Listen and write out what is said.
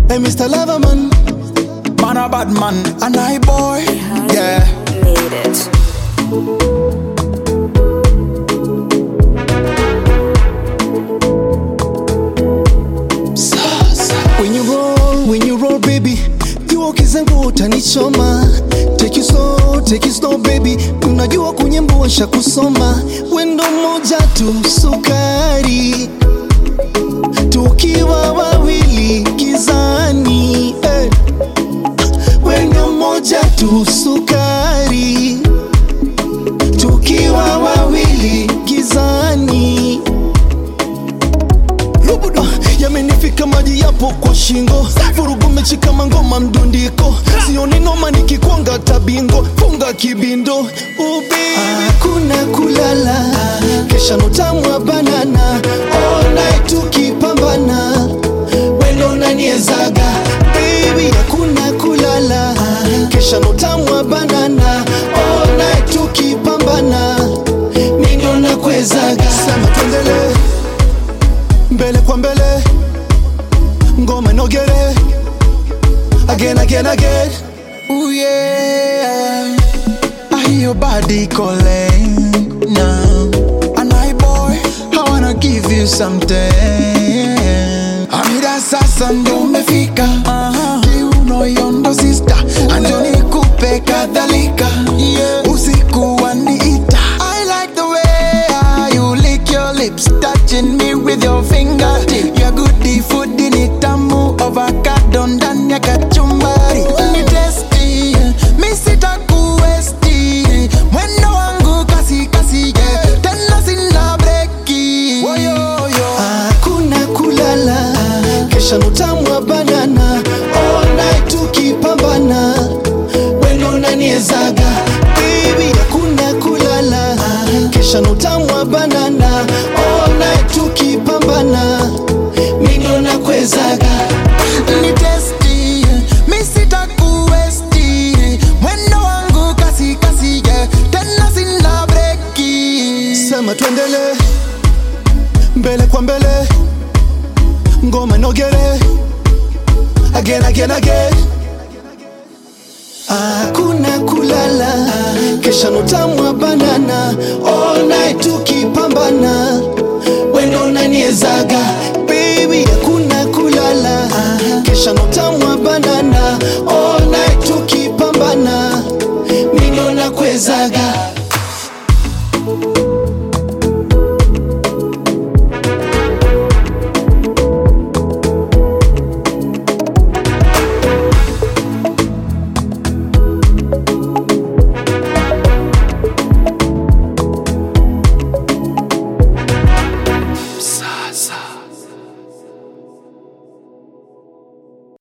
Hey, Mr. Loverman. Man a bad man, and I boy. Yeah. Made it. When you roll, when you roll baby, jua ukizangu utanichoma. Take you slow, take you slow baby, unajua kunyembo nsha kusoma. Wendo moja tu sukari, tukiwa wawili gizani. Eh. Wendo moja tu sukari, tukiwa wawili gizani. Rubuda yamenifika maji yapo kwa shingo, vurugu mechi kama ngoma mdundiko, sioni noma nikikwanga tabingo, funga kibindo ubi hakuna kulala, kesha notamwa banana, all night tukipambana, wendo naniezaga baby, hakuna kulala, kesha notamwa banana, all night tukipambana, mindo nakwezaga, sema tuendelee mbele kwa mbele ngoma inogere again again again Ooh yeah. I hear your body calling now. And I boy, I wanna give you something. Amira sasa ndo umefika kiuno yondo sister anjoni kupe kadhalika usiku waniita I like the way you lick your lips touching me with your fingertip Your goodie food ni tamu avocado ndani ya kachumbari ni tasty mi sitakuwesti mwendo wangu kasi kasi yeah. tena sina breki Woyoyo. hakuna kulala kesha nutamwa banana all night tukipambana wendo naniezaga baby hakuna kulala kesha nutamwa banana all night tukipambana mindo nakwezaga ni testi mi sitakuwesti mwendo wangu kasi kasi yeah. tena sina breki sema tuendele mbele kwa mbele ngoma inogere again again again hakuna kulala kesha notamwa banana all night tukipambana wendo naniezaga